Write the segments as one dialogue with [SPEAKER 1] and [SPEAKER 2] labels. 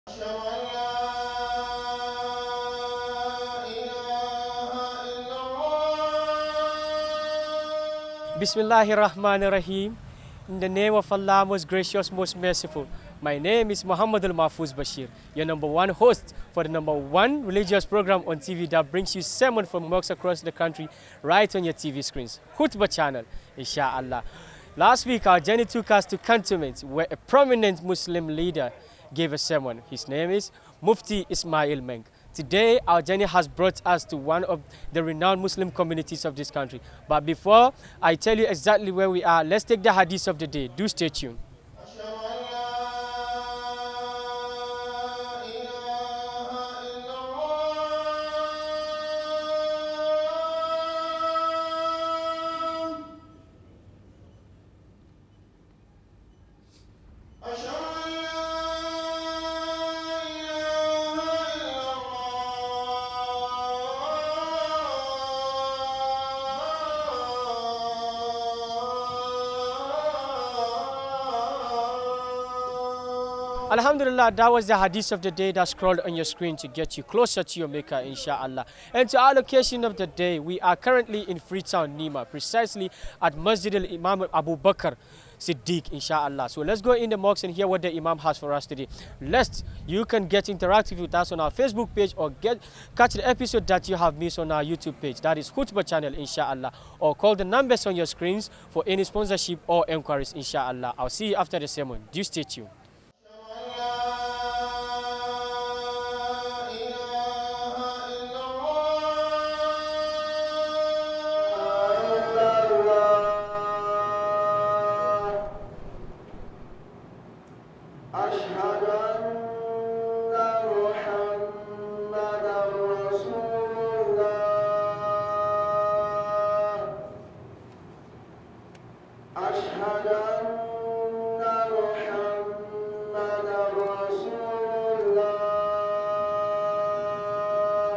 [SPEAKER 1] أشهد أن لا إله إلا الله
[SPEAKER 2] Bismillahir Rahmanir Rahim. In the name of Allah, most gracious, most merciful. My name is Muhammad Al Mahfuz Bashir, your number one host for the number one religious program on TV that brings you sermon from mosques across the country right on your TV screens. Khutbah channel, inshallah. Last week, our journey took us to cantonment where a prominent Muslim leader gave a sermon. His name is Mufti Ismail Meng. Today, our journey has brought us to one of the renowned Muslim communities of this country. But before I tell you exactly where we are, let's take the hadith of the day. Do stay tuned.
[SPEAKER 1] أشهد أن لا إله إلا الله أشهد أن لا إله إلا الله
[SPEAKER 2] Alhamdulillah, that was the hadith of the day that scrolled on your screen to get you closer to your maker, inshallah. And to our location of the day, we are currently in Freetown, Nima, precisely at Masjid al Imam Abu Bakr. Siddiq, inshallah. So let's go in the mosque and hear what the Imam has for us today. Lest you can get interactive with us on our Facebook page or get catch the episode that you have missed on our YouTube page. That is Khutbah channel, inshallah. Or call the numbers on your screens for any sponsorship or enquiries, inshallah. I'll see you after the sermon. Do stay tuned.
[SPEAKER 1] أشهد أن محمدا رسول الله أشهد أن محمدا رسول الله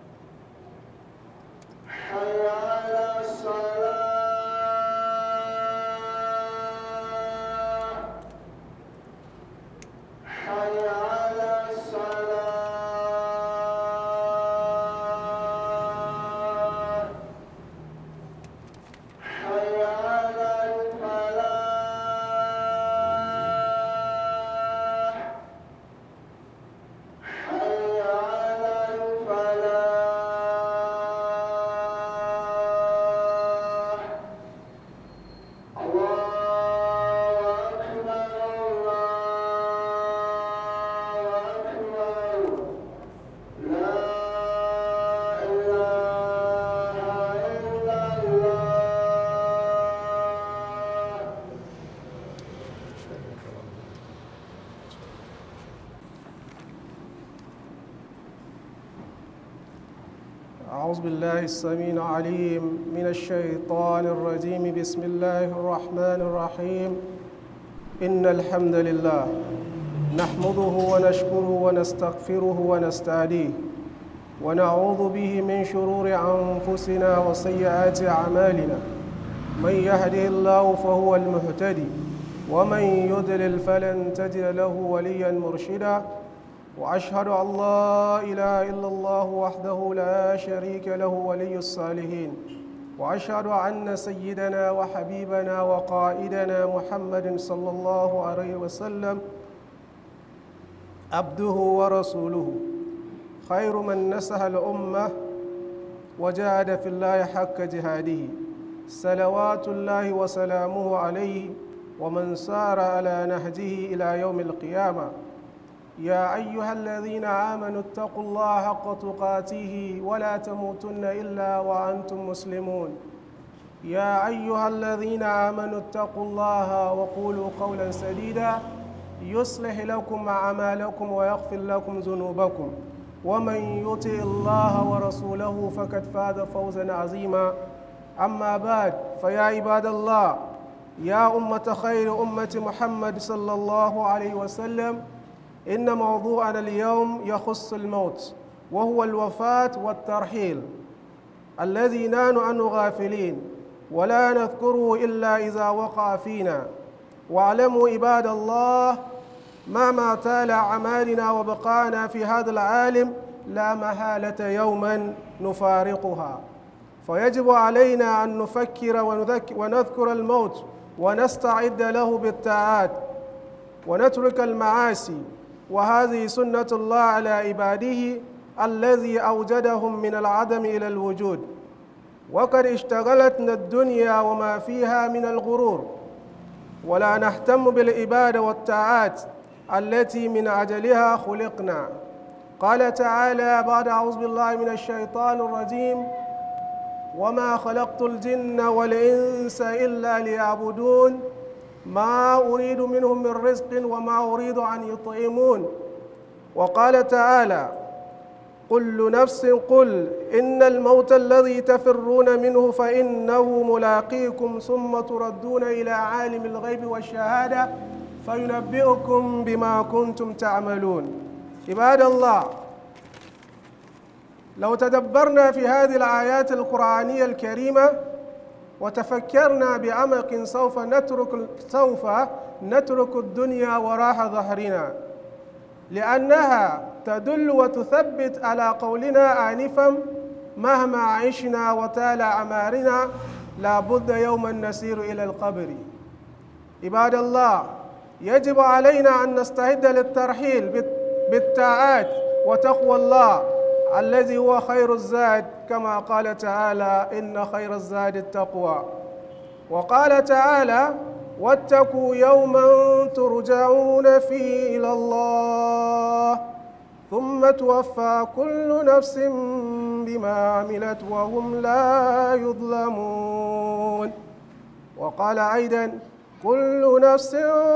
[SPEAKER 1] حي على الصلاة حي على الصلاة حي على الفلاح حي على الفلاح الله أكبر الله أكبر لا إله إلا الله
[SPEAKER 3] أعوذ بالله السميع العليم من الشيطان الرجيم بسم الله الرحمن الرحيم إن الحمد لله نحمده ونشكره ونستغفره ونستهديه ونعوذ به من شرور أنفسنا وسيئات أعمالنا من يهده الله فهو المهتدي ومن يضلل فلن تجد له وليا مرشدا واشهد ان لا اله الا الله وحده لا شريك له ولي الصالحين واشهد ان سيدنا وحبيبنا وقائدنا محمد صلى الله عليه وسلم عبده ورسوله خير من نسح الامه وجاهد في الله حق جهاده صلوات الله وسلامه عليه ومن سار على نهجه الى يوم القيامه يا أيها الذين آمنوا اتقوا الله حق تقاته ولا تموتن إلا وأنتم مسلمون يا أيها الذين آمنوا اتقوا الله وقولوا قولا سديدا يصلح لكم أعمالكم ويغفر لكم ذنوبكم ومن يطع الله ورسوله فقد فاز فوزا عظيما أما بعد فيا عباد الله يا أمة خير أمة محمد صلى الله عليه وسلم إن موضوعنا اليوم يخص الموت وهو الوفاة والترحيل الذي نحن عنه غافلين ولا نذكره إلا إذا وقع فينا واعلموا عباد الله مهما طال أعمالنا وبقانا في هذا العالم لا محالة يوما نفارقها فيجب علينا أن نفكر ونذك- ونذكر الموت ونستعد له بالطاعات ونترك المعاصي وهذه سنة الله على عباده الذي أوجدهم من العدم إلى الوجود وقد اشتغلتنا الدنيا وما فيها من الغرور ولا نهتم بالعبادة والطاعات التي من أجلها خلقنا قال تعالى بعد أعوذ بالله من الشيطان الرجيم وما خلقت الجن والإنس إلا ليعبدون ما أريد منهم من رزق وما أريد أن يطعمون وقال تعالى كل نفس قل إن الموت الذي تفرون منه فإنه ملاقيكم ثم تردون إلى عالم الغيب والشهادة فينبئكم بما كنتم تعملون عباد الله لو تدبرنا في هذه الآيات القرآنية الكريمة وتفكرنا بعمق سوف نترك سوف نترك الدنيا وراء ظهرنا لأنها تدل وتثبت على قولنا آنفا مهما عشنا وتال أعمارنا لا بد يوما نسير إلى القبر عباد الله يجب علينا أن نستعد للترحيل بال- بالطاعات وتقوى الله الذي هو خير الزاد كما قال تعالى إن خير الزاد التقوى وقال تعالى واتقوا يوما ترجعون فيه إلى الله ثم توفى كل نفس بما عملت وهم لا يظلمون وقال أيضا كل نفس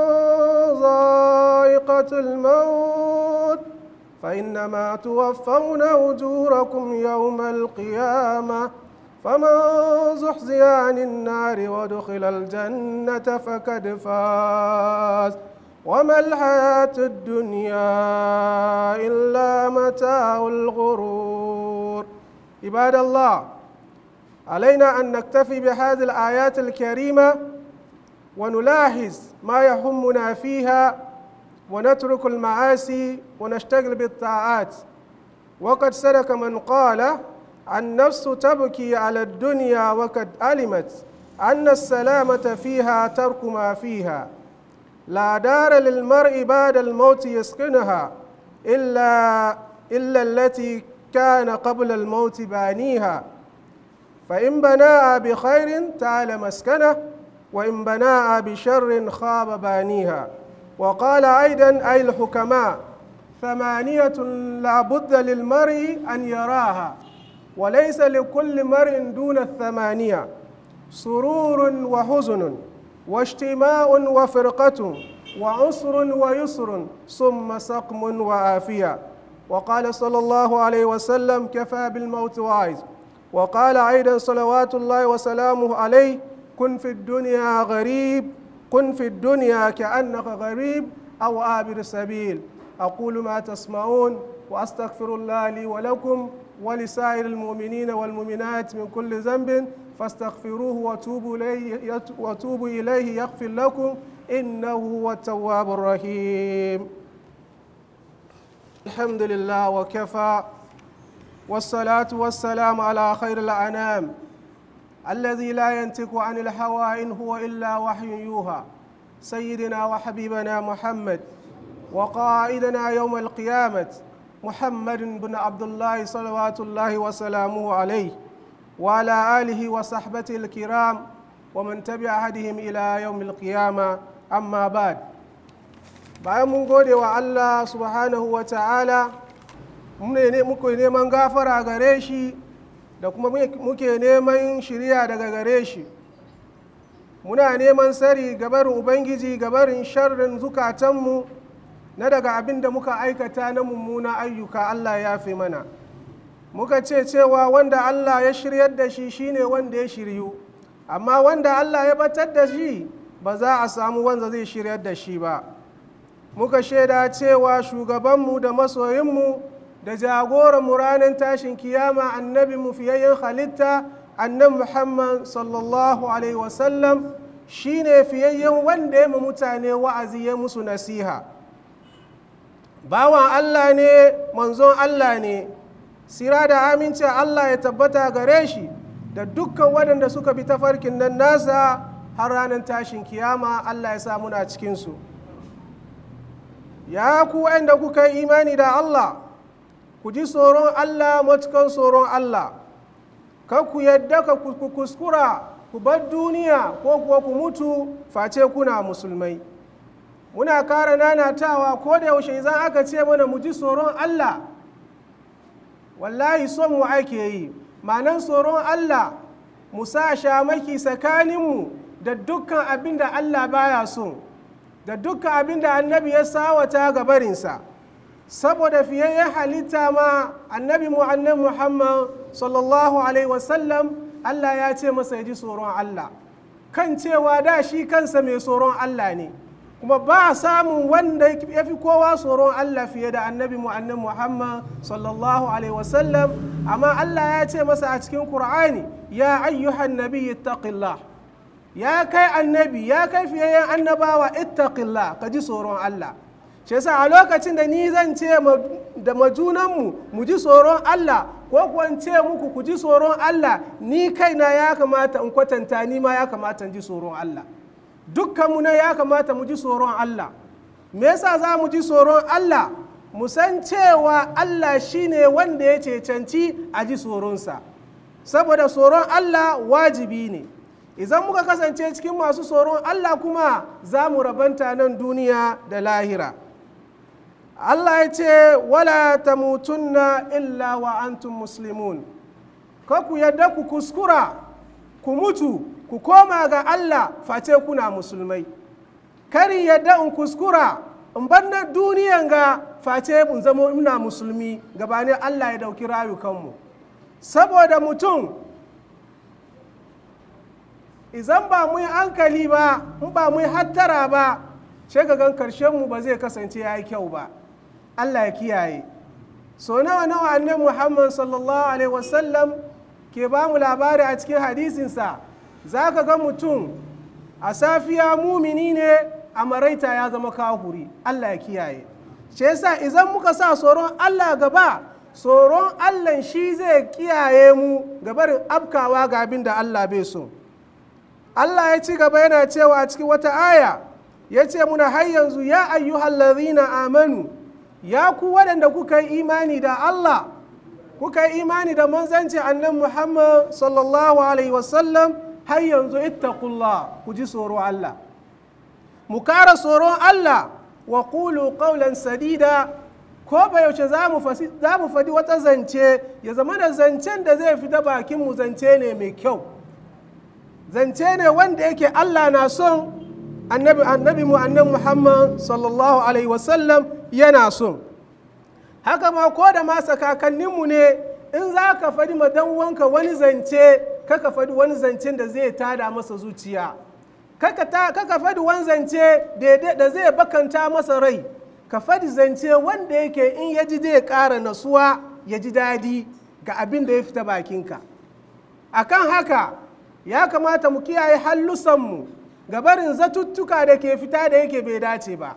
[SPEAKER 3] ذائقة الموت فإنما توفون أجوركم يوم القيامة فمن زحزح عن النار وادخل الجنة فقد فاز وما الحياة الدنيا إلا متاع الغرور عباد الله علينا أن نكتفي بهذه الآيات الكريمة ونلاحظ ما يهمنا فيها ونترك المعاصي ونشتغل بالطاعات وقد صدق من قال النفس تبكي على الدنيا وقد علمت أن السلامة فيها ترك ما فيها لا دار للمرء بعد الموت يسكنها إلا إلا التي كان قبل الموت بانيها فإن بناها بخير تعال مسكنه وإن بناها بشر خاب بانيها وقال أيضا أي الحكماء ثمانية لا بد للمرء أن يراها وليس لكل مرء دون الثمانية سرور وحزن واجتماع وفرقة وعسر ويسر ثم سقم وعافية وقال صلى الله عليه وسلم كفى بالموت واعظ وقال أيضا صلوات الله وسلامه عليه كن في الدنيا غريب كن في الدنيا كأنك غريب أو عابر سبيل أقول ما تسمعون وأستغفر الله لي ولكم ولسائر المؤمنين والمؤمنات من كل ذنب فاستغفروه وتوبوا إليه, وتوبوا إليه يغفر لكم إنه هو التواب الرحيم الحمد لله وكفى والصلاة والسلام على خير الأنام الذي لا ينطق عن الهوى إن هو إلا وحي يوحى سيدنا وحبيبنا محمد وقائدنا يوم القيامة محمد بن عبد الله صلوات الله وسلامه عليه وعلى آله وصحبته الكرام ومن تبع هديهم إلى يوم القيامة أما بعد bayan mun gode wa Allah subhanahu wa ta'ala muke neman gafara gare shi da kuma muke neman shirya daga gare shi muna neman sari gabarin ubangiji gabarin sharrin zukatanmu na daga abin da muka aikata na mummuna ayyuka Allah ya fi mana muka ce cewa wanda Allah ya shiryar da shi shine wanda ya shiryu amma wanda Allah ya batar da shi ba za a samu wanda zai shiryar da shi ba muka shaida cewa shugabanmu da masoyinmu da jagoranmu ranar tashin kiyama annabi mu fiyayyen halitta annabi muhammad sallallahu alaihi wasallam shine fiyayyen wanda ya mutane wa'azi ya musu nasiha bawan Allah ne manzon Allah ne sira da aminci Allah ya tabbata gare shi da dukkan waɗanda suka bi tafarkin nan nasa har ranar tashin kiyama Allah ya sa muna cikinsu ya ku waɗanda kuka yi imani da Allah ku ji tsoron Allah matukan tsoron Allah kan ku yadda ka ku kuskura ku bar duniya ko kuwa ku mutu face kuna musulmai muna kara nanatawa ko da yaushe idan aka ce mana mu ji tsoron Allah wallahi son mu ake yi ma'anan tsoron Allah mu sa shamaki tsakaninmu da dukkan abin da Allah baya so da dukkan abin da annabi ya sawata ga barinsa saboda fiyayyen halitta ma annabi mu annan muhammad sallallahu alaihi wasallam Allah ya ce masa ya ji tsoron Allah kan cewa da shi kansa mai tsoron Allah ne kuma ba samun wanda ya fi kowa tsoron Allah fiye da annabi mu annan Muhammad sallallahu alaihi wasallam amma Allah ya ce masa a cikin Qur'ani ya ayyuhan nabi ittaqillah ya kai annabi ya kai fiyayyen annabawa ittaqillah ka ji tsoron Allah shi yasa a lokacin da ni zan ce da majunanmu mu ji tsoron Allah ko kuwa ce muku ku ji tsoron Allah ni kaina ya kamata in kwatanta ni ma ya kamata in ji tsoron Allah dukkanmu ne ya kamata mu ji tsoron Allah me yasa za mu ji tsoron Allah mu san cewa Allah shine wanda ya cancanci a ji tsoronsa saboda tsoron Allah wajibi ne idan muka kasance cikin masu tsoron Allah kuma za mu rabanta nan duniya da lahira Allah ya ce wala tamutunna illa wa antum muslimun ka ku yadda ku kuskura ku mutu ku koma ga Allah face kuna musulmai kari yadda in kuskura in bar na duniyan ga face in zama ina musulmi gabanin Allah ya dauki rayukanmu saboda mutum izan ba mu yi hankali ba in ba mu yi hattara ba shagagan karshenmu ba zai kasance ya yi kyau ba Allah ya kiyaye so nawa nawa annan Muhammad sallallahu alaihi wasallam ke ba mu labari a cikin hadisinsa za ka ga mutum a safiya mumini ne a maraita ya zama kahuri Allah ya kiyaye shi yasa idan muka sa tsoron Allah gaba tsoron Allah shi zai kiyaye mu gabarin afkawa ga abin da Allah bai so Allah ya ci gaba yana cewa a cikin wata aya ya ce muna har yanzu ya ayyuhallazina amanu ya ku waɗanda kuka yi imani da Allah kuka yi imani da manzanci annan Muhammad sallallahu alaihi wasallam har yanzu ittaqullah ku ji tsoro Allah mu kara tsoron Allah wa qulu qawlan sadida ko ba yaushe za mu faɗi wata zance ya zama da zancen da zai fita bakin mu zance ne mai kyau zance ne wanda yake Allah na son annabi annabi mu annan Muhammad sallallahu alaihi wasallam yana son haka ma ko da masa kakanninmu ne in za ka faɗi ma dan wanka wani zance kaka faɗi wani zancen da zai tada masa zuciya kaka faɗi wani zance da zai bakanta masa rai ka faɗi zance wanda yake in ya ji zai ƙara nasuwa ya ji daɗi ga abin da ya fita bakinka akan haka ya kamata mu kiyaye hallusanmu ga barin zatuttuka da ke fita da yake bai dace ba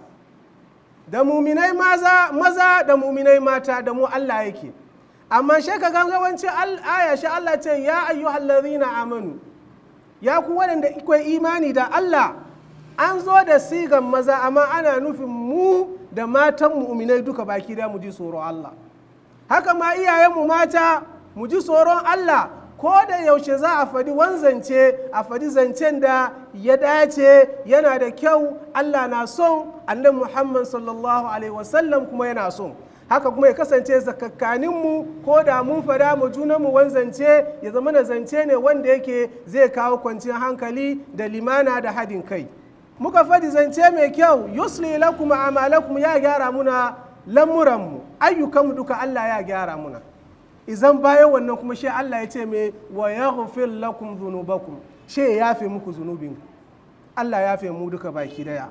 [SPEAKER 3] da muminai maza, maza da muminai mata da mu Allah yake amma shi ka ga yawancin aya shi Allah ce ya ayyuhallazina amanu ya ku waɗanda ikwai imani da Allah an zo da sigan maza amma ana nufin mu da matan mu'minai duka baki da mu ji tsoron Allah haka ma iyayenmu mata mu ji tsoron Allah ko da yaushe za a faɗi wanzance a faɗi zancen da ya dace yana da kyau Allah na son annabi Muhammad sallallahu alaihi wasallam kuma yana son haka kuma ya kasance zakakkaninmu ko da mun fada mu junanmu wanzance ya zama na zance ne wanda yake zai kawo kwanciyar hankali da limana da hadin kai muka faɗi zance mai kyau yusli lakum amalakum ya gyara muna lamuranmu ayyukanmu duka Allah ya gyara muna izan bayan wannan kuma shi Allah ya ce mai wa yaghfir lakum dhunubakum shi ya yafe muku zunubinku Allah ya yafe mu duka baki daya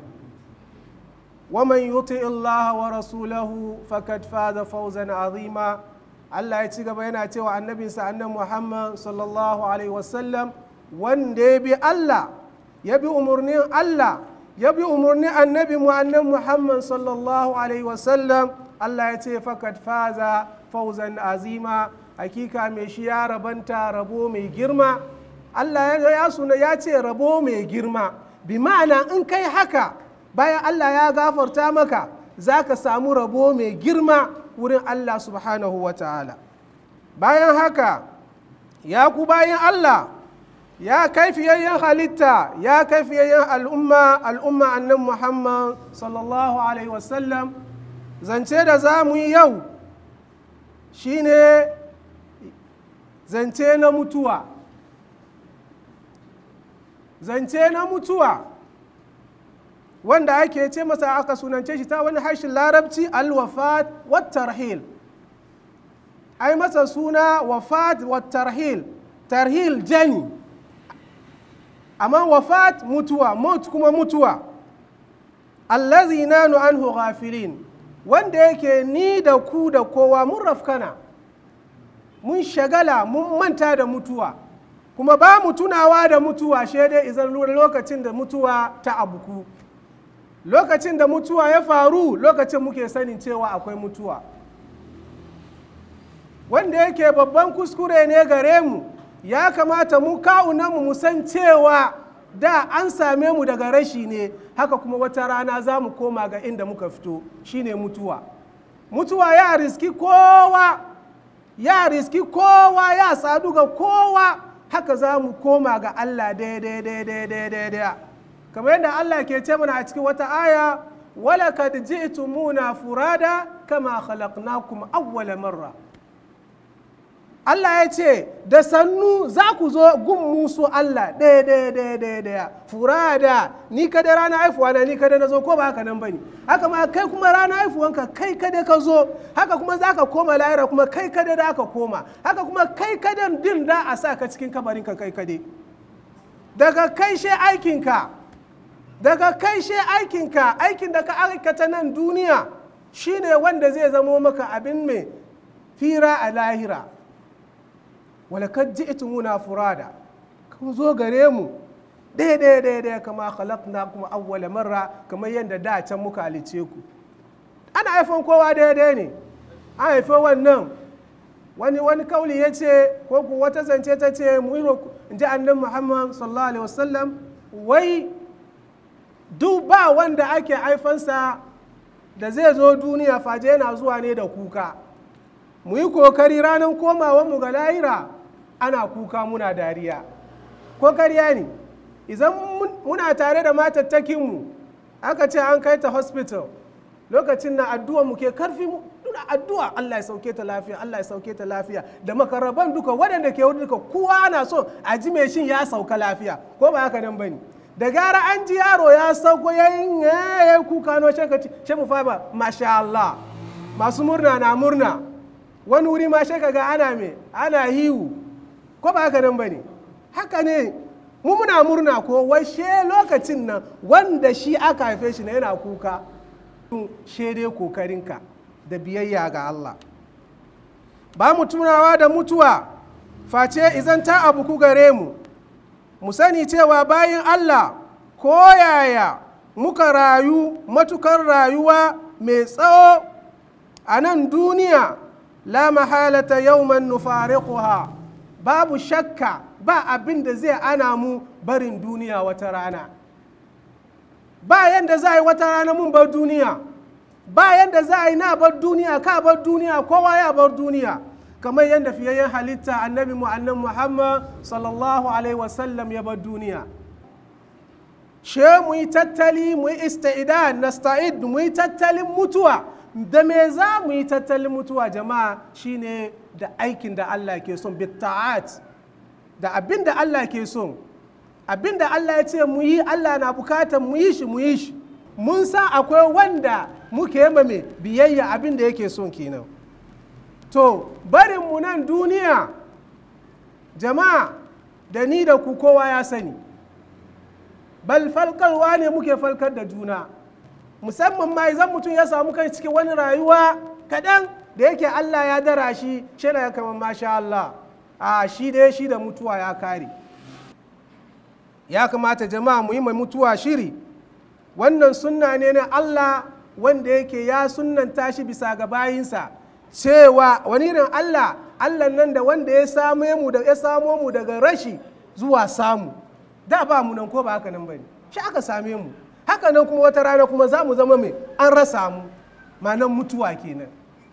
[SPEAKER 3] ومن يطع الله ورسوله فقد فاز فوزا عظيما Allah ya ci gaba yana cewa annabinsa annan Muhammad sallallahu alaihi wasallam wanda ya bi Allah ya bi umarnin Allah ya bi umarnin annabi mu annan Muhammad sallallahu alaihi wasallam Allah ya ce fakat faza fauzan azima hakika mai shi ya rabanta rabo mai girma Allah ya suna ya ce rabo mai girma bi ma'ana in kai haka bayan Allah ya gafarta maka za ka samu rabo mai girma wurin Allah subhanahu wa ta'ala bayan haka ya ku bayan Allah ya kai fiyayyen halitta ya kai fiyayyen al'umma al'umma annan Muhammad sallallahu alaihi wasallam zance da za mu yi yau shine zance na mutuwa zance na mutuwa wanda ake ce masa aka sunance shi ta wani harshen larabci alwafat wattarhil ai masa suna wafat wattarhil tarhil jani amma wafat mutuwa mot kuma mutuwa allazi nanu anhu ghafilin wanda yake ni da ku da kowa mun rafkana mun shagala mun manta da mutuwa kuma ba mu tunawa da mutuwa dai izan lokacin da mutuwa ta abuku lokacin da mutuwa ya faru lokacin muke sanin cewa akwai mutuwa wanda yake babban kuskure ne gare mu ya kamata mu kawunanmu mu san cewa da an same mu daga rashi ne haka kuma wata rana za mu koma ga inda muka fito shine mutuwa mutuwa ya riski kowa ya riski kowa ya sadu ga kowa haka za mu koma ga allah daidai daidai daidai kamar yadda allah ke ce mana a cikin wata aya walakad ji'tumuna furada kama khalaqnakum awwala marra Allah ya ce da sannu za ku zo gun musu Allah ɗaya ɗaya ɗaya ɗaya ɗaya furada ni kada rana haifuwa na ni kada na zo ko ba haka nan bane haka ma kai kuma rana haifuwanka kai kada ka zo haka kuma za ka koma lahira kuma kai kada da aka koma haka kuma kai kada din da a sa ka cikin kabarinka kai kade daga kai she aikinka daga kai she aikinka aikin da ka aikata nan duniya shine wanda zai zamo maka abin mai fira a lahira walakad ji'tumuna furada kun zo gare mu ɗaya ɗaya ɗaya ɗaya kama khalaqna kuma awwala marra kamar yadda da can muka halice ku ana haifan kowa ɗaya ɗaya ne an haife wannan wani wani kauli ya ce ko ku wata zance ta ce mu in ji annabi muhammad sallallahu alaihi wasallam wai duk ba wanda ake haifansa da zai zo duniya faje yana zuwa ne da kuka mu yi kokari ranar komawanmu ga lahira ana kuka muna dariya ko karya ne idan muna tare da matattakinmu aka ce an kai ta hospital lokacin na addu'a mu ke karfi muna addu'a Allah ya sauke ta lafiya Allah ya sauke ta lafiya da makaraban duka waɗanda ke wurin duka kowa ana so a ji mai shin ya sauka lafiya ko ba haka nan bane da gara an ji yaro ya sauko yayin ya kuka no shi mu fa ba masha Allah masu murna na murna wani wuri ma shi ga ana me ana hiwu ko ba haka nan ba ne haka ne mu muna murna ko washe lokacin nan wanda shi aka haife shi na yana kuka dai kokarinka da biyayya ga Allah ba mu tunawa da mutuwa face izan ta abu ku gare mu mu sani cewa bayan Allah ko yaya muka rayu matukar rayuwa mai tsawo a nan duniya la mahalata yawman nufariquha babu shakka ba abin da zai ana mu barin duniya wata rana ba yanda za a yi wata rana mun bar duniya ba yanda za a yi na bar duniya ka bar duniya kowa ya bar duniya kamar yadda fiyayyen halitta annabi mu annan muhammad sallallahu alaihi wasallam ya bar duniya she mu yi tattali mu yi isti'dan nasta'id mu yi tattalin mutuwa da me za mu yi tattalin mutuwa jama'a shine da aikin da Allah ke son bitta'at da abin da Allah ke son abin da Allah ya ce mu yi Allah na bukatar mu yi shi mu yi shi mun san akwai wanda muke yi mai biyayya abin da yake son kenan to barin mu nan duniya jama'a da ni da ku kowa ya sani bal falkarwa ne muke falkar da juna musamman ma idan mutum ya samu kai cikin wani rayuwa kaɗan da yake Allah ya dara shi shi ya kama masha Allah a shi dai shi da mutuwa ya kare ya kamata jama'a mu yi mai mutuwa shiri wannan sunna ne na Allah wanda yake ya sunnanta shi bisa ga bayinsa cewa wani irin Allah Allah nan da wanda ya same mu da ya samo mu daga rashi zuwa samu da ba mu nan ko ba haka nan bane shi aka same mu haka nan kuma wata rana kuma za mu zama mai an rasa mu ma'anan mutuwa kenan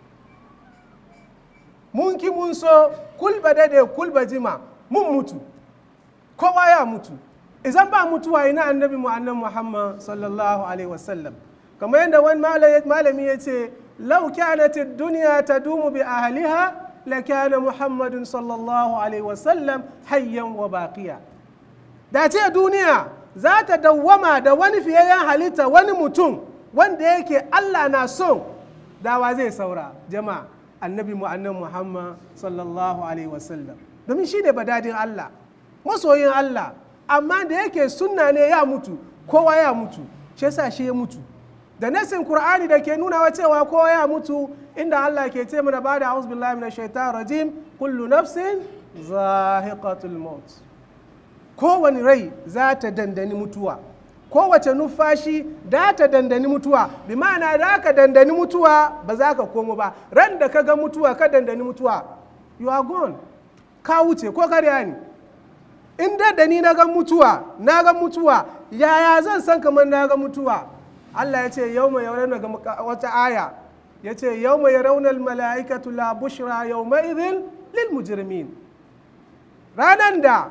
[SPEAKER 3] mun ki mun so kulba dade kulba jima mun mutu kowa ya mutu idan ba mutuwa ina annabi mu annan muhammad sallallahu alaihi wasallam kamar yadda wani malami ya ce lau kanat duniya ta dumu bi ahliha la kana muhammadun sallallahu alaihi wasallam hayyan wa baqiya da ce duniya za ta dawwama da wani fiyayyen halitta wani mutum wanda yake allah na son dawa zai saura jama'a annabi mu annan muhammad sallallahu alaihi wasallam domin shi ne badadin allah masoyin allah amma da yake sunna ne ya mutu kowa ya mutu shi yasa shi ya mutu da nasin qur'ani da ke nuna cewa kowa ya mutu inda allah ke ce mana bada a'udhu billahi minash shaitanir rajim kullu nafsin zahiqatul maut kowane rai za ta dandani mutuwa kowace numfashi da ta dandani mutuwa bi ma'ana da ka dandani mutuwa ba za ka komo ba ran da ka ga mutuwa ka dandani mutuwa you are gone ka wuce ko karya ne in da da ni na ga mutuwa na ga mutuwa yaya zan san kamar na ga mutuwa Allah ya ce yau mai yaurana ga wata aya ya ce yau mai raunar mala'ikatu la bushra yau mai idin lil mujrimin ranar da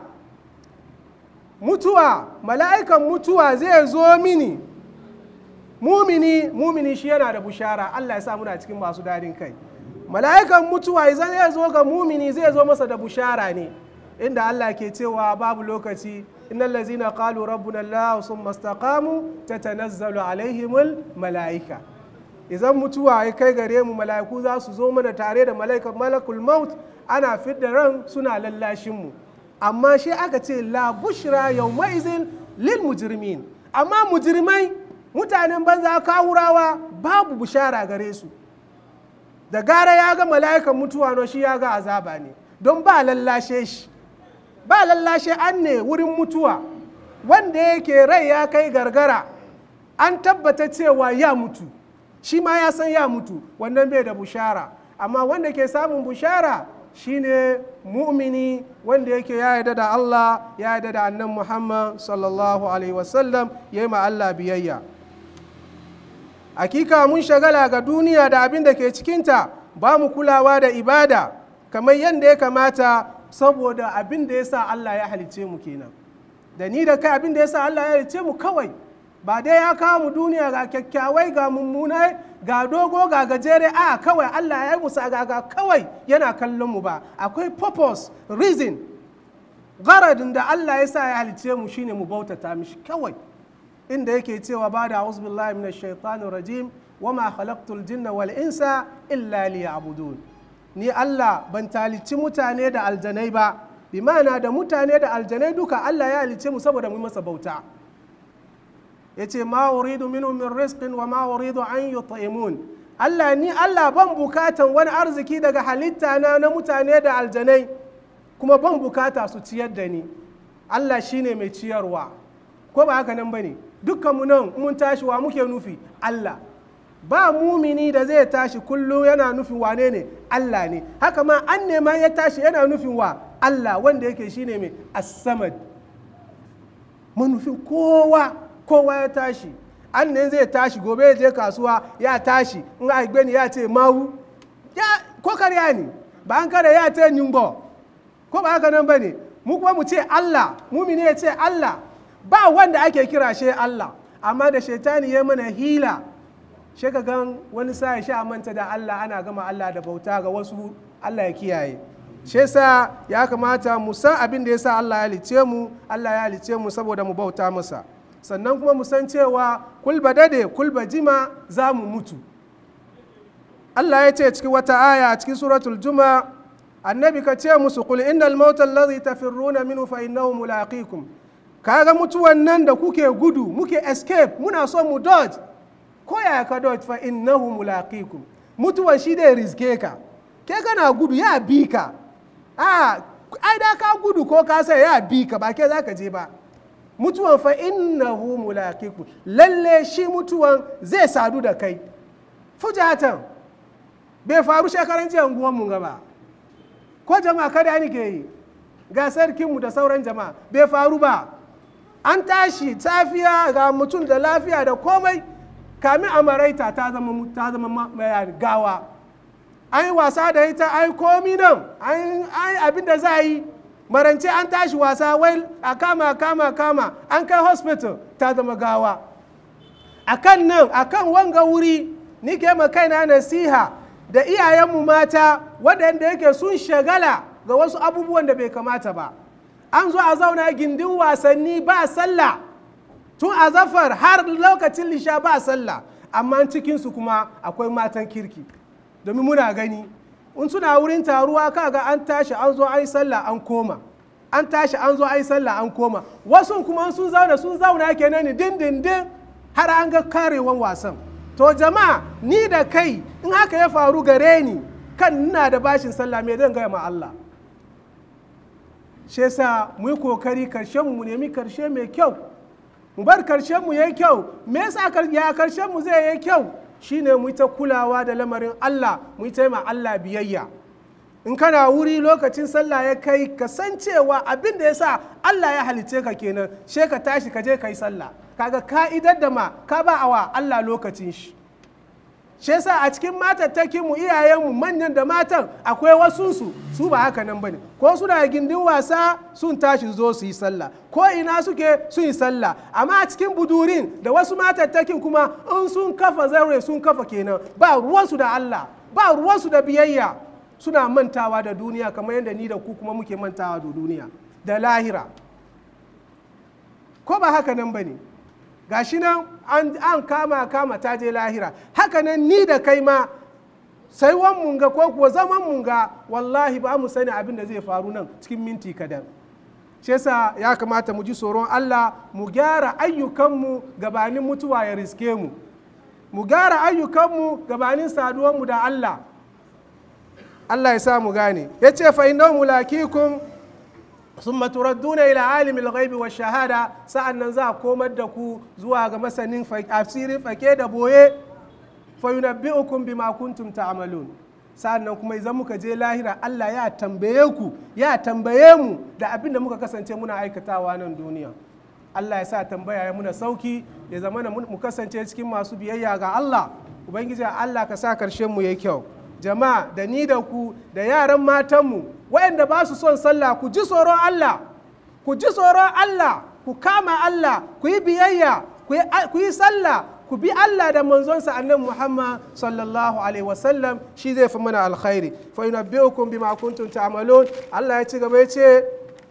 [SPEAKER 3] mutuwa mala'ikan mutuwa zai zo mini mumini mumini shi yana da bushara Allah ya sa muna cikin masu dadin kai mala'ikan mutuwa idan zai zo ga mumini zai zo masa da bushara ne inda Allah ke cewa babu lokaci innal ladzina qalu rabbuna Allah summa istaqamu tatanazzalu alaihimul mala'ika idan mutuwa ya kai gare mu mala'iku za su zo mana tare da mala'ikan malakul maut ana fidda ran suna lallashin mu amma shi aka ce la bushra yawma izin lil mujrimin amma mujrimai mutanen banza kawurawa babu bushara gare su da gara ya ga mala'ikan mutuwa no shi ya ga azaba ne don ba lallashe shi ba lallashe an ne wurin mutuwa wanda yake rai ya kai gargara an tabbata cewa ya mutu shi ma ya san ya mutu wannan bai da bushara amma wanda ke samun bushara shine mu'mini wanda yake ya yarda da Allah ya yarda da annan Muhammad sallallahu alaihi wasallam ya yi ma Allah biyayya hakika mun shagala ga duniya da abin da ke cikinta ba mu kulawa da ibada kamar yadda ya kamata saboda abin da ya sa Allah ya halice mu kenan da ni da kai abin da ya sa Allah ya halice mu kawai ba dai ya kawo mu duniya ga kyakkyawai ga mummunai ga dogo ga gajere a kawai Allah ya yi musa ga kawai yana kallon mu ba akwai purpose reason garadin da Allah ya sa ya halice mu shine mu bautata mishi kawai inda yake cewa ba da a'udhu billahi minash shaitanir rajim wama khalaqtul jinna wal insa illa liya'budun ni Allah ban talici mutane da aljanai ba bi ma'ana da mutane da aljanai duka Allah ya halice mu saboda mu masa bauta yace ma uridu minhum min rizqin wa ma uridu an yut'imun Allah ni Allah ban bukatan wani arziki daga halitta na na mutane da aljanai kuma ban bukata su ciyar da ni Allah shine mai ciyarwa ko ba haka nan bane dukkan mu nan mun tashi wa muke nufi Allah ba mumini da zai tashi kullum yana nufin wane ne Allah ne haka ma an nema ya tashi yana nufin wa Allah wanda yake shine mai as-samad manufin kowa kowa ya tashi an ne zai tashi gobe ya je kasuwa ya tashi in a ni ya ce mawu ya ko karya ne ba an kare ya ce nyumbo ko ba haka nan bane mu kuma mu ce Allah mumini ya ce Allah ba wanda ake kira shi Allah amma da shaitani ya mana hila shi ka gan wani sa ya sha manta da Allah ana gama Allah da bauta ga wasu Allah ya kiyaye shi yasa ya kamata mu san abin da yasa Allah ya halice mu Allah ya halice mu saboda mu bauta masa sannan kuma mu san cewa kulba dade kulba jima za mu mutu Allah ya ce cikin wata aya a cikin suratul juma annabi ka ce musu qul innal mauta allazi tafirruna minhu fa innahu mulaqikum kaga mutuwan nan da kuke gudu muke escape muna so mu dodge ko ya ka dodge fa innahu mulaqikum mutuwan shi dai riske ka ke kana gudu ya bi ka a ai da ka gudu ko ka sai ya bi ka ba ke zaka je ba mutuwan fa innahu mulaqiku lalle shi mutuwan zai sadu da kai fujatan bai faru shekaran jiya unguwan mu gaba ko jama'a kada ni ke yi ga sarkinmu da sauran jama'a bai faru ba an tashi safiya ga mutum da lafiya da komai kamin a maraita ta zama ta zama ma- ma- gawa an yi wasa da ita an yi komi nan an yi abin da za a yi marance an tashi wasa wai a kama a kama a kama an kai hospital ta zama gawa a kan nan a kan wanga wuri ni ke ma kaina nasiha da iyayenmu mata waɗanda yake sun shagala ga wasu abubuwan da bai kamata ba an zo a zauna gindin wasanni ba sallah tun a zafar har lokacin lisha ba sallah amma cikinsu kuma akwai matan kirki domin muna gani in suna wurin taruwa kaga an tashi an zo an yi sallah an koma an tashi an zo an yi sallah an koma wasu kuma sun zauna sun zauna kenan ni dindindin har an ga karewan wasan to jama'a ni da kai in haka ya faru gare ni kan ina da bashin sallah me zan gaya ma Allah shi yasa mu yi kokari karshen mu nemi karshe mai kyau mu bar karshen mu yayi kyau me yasa kar- ya karshen mu zai yi kyau shine mu yi ta kulawa da lamarin Allah mu yi ta yi ma Allah biyayya in kana wuri lokacin sallah ya kai ka san cewa abin da yasa Allah ya halice ka kenan she ka tashi ka je ka yi sallah kaga ka'idar da ma ka ba awa Allah lokacin shi shi yasa a cikin matattakin mu iyayenmu manyan da matan akwai wasu su su ba haka nan bane ko suna gindin wasa sun tashi zo su yi sallah ko ina suke sun yi sallah amma a cikin budurin da wasu matattakin kuma in sun kafa zaure sun kafa kenan ba ruwansu da Allah ba ruwansu da biyayya suna mantawa da duniya kamar yadda ni da ku kuma muke mantawa da duniya da lahira ko ba haka nan bane gashi nan an, an kama kama ta je lahira haka nan ni da kai ma sai wan munga ko kuwa zaman munga wallahi ba mu sani abin da zai faru nan cikin minti kadan shi yasa ya kamata mu ji tsoron Allah mu gyara ayyukanmu gabanin mutuwa ya riske mu mu gyara ayyukanmu gabanin saduwanmu da Allah Allah ya sa mu gane ya ce fa innahu mulakikum ثم تردون إلى عالم الغيب والشهادة سأن za a komar da ku zuwa ga masanin asirin fake da boye fayunabbi'ukum bima kuntum ta'malun sa'annan kuma idan muka je lahira Allah ya tambaye ku ya tambaye mu da abin da muka kasance muna aikatawa nan duniya Allah ya sa tambaya ya muna sauki ya zama mu kasance cikin masu biyayya ga Allah ubangiji Allah ka sa karshen mu yayi kyau jama'a da ni da ku da yaran matanmu waɗanda ba su son sallah ku ji tsoron Allah ku ji tsoron Allah ku kama Allah ku yi biyayya ku yi sallah ku bi Allah da manzonsa annabi Muhammad sallallahu alaihi wasallam shi zai fi mana alkhairi fa yunabbi'ukum bima kuntum ta'malun Allah ya ci gaba ya ce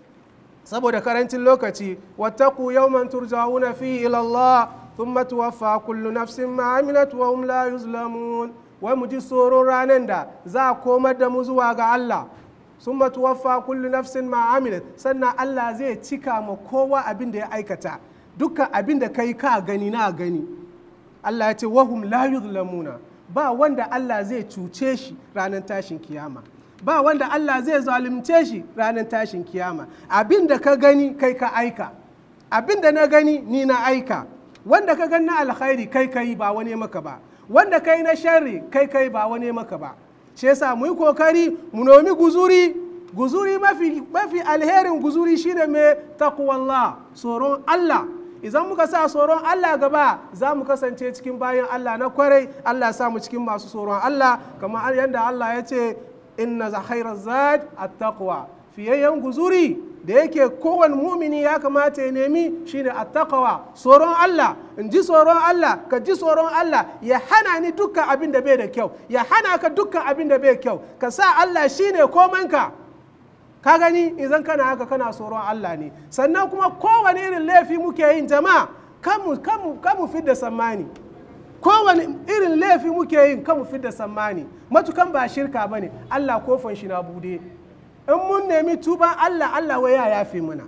[SPEAKER 3] saboda karancin lokaci wattaqu yawman turja'una fihi ila Allah thumma tuwaffa kullu nafsin ma amilat wa hum la yuzlamun wai mu ji tsoron ranar da za a komar da mu zuwa ga Allah sun tuwaffa kullu nafsin ma amilat sannan Allah zai cika ma kowa abin da ya aikata dukkan abin da kai ka gani na gani Allah ya ce wahum la yuzlamuna ba wanda Allah zai cuce shi ranar tashin kiyama ba wanda Allah zai zalunce shi ranar tashin kiyama abin da ka gani kai ka aika abin da na gani ni na aika wanda ka gani na alkhairi kai kai ba wani maka ba wanda kai na sharri kai kai ba wani maka ba shi yasa mu yi kokari mu nomi guzuri guzuri mafi mafi alherin guzuri shine mai taqwallah tsoron Allah idan muka sa tsoron Allah gaba za mu kasance cikin bayan Allah na kwarai Allah sa mu cikin masu tsoron Allah kamar yadda Allah ya ce inna za khairar zad at-taqwa fiyayyen guzuri da yake kowane mumini ya kamata ya nemi shine attaqwa tsoron Allah in ji tsoron Allah ka ji tsoron Allah ya hana ni dukkan abin da bai da kyau ya hana ka dukkan abin da bai kyau ka sa Allah shine komanka ka gani idan kana haka kana tsoron Allah ne sannan kuma kowane irin laifi muke yin jama'a kamu kamu kamu fidda sammani kowane irin laifi muke yin kamu fidda sammani matukan ba shirka bane Allah kofan shi na bude in mun nemi tuban Allah Allah wai ya yafe mana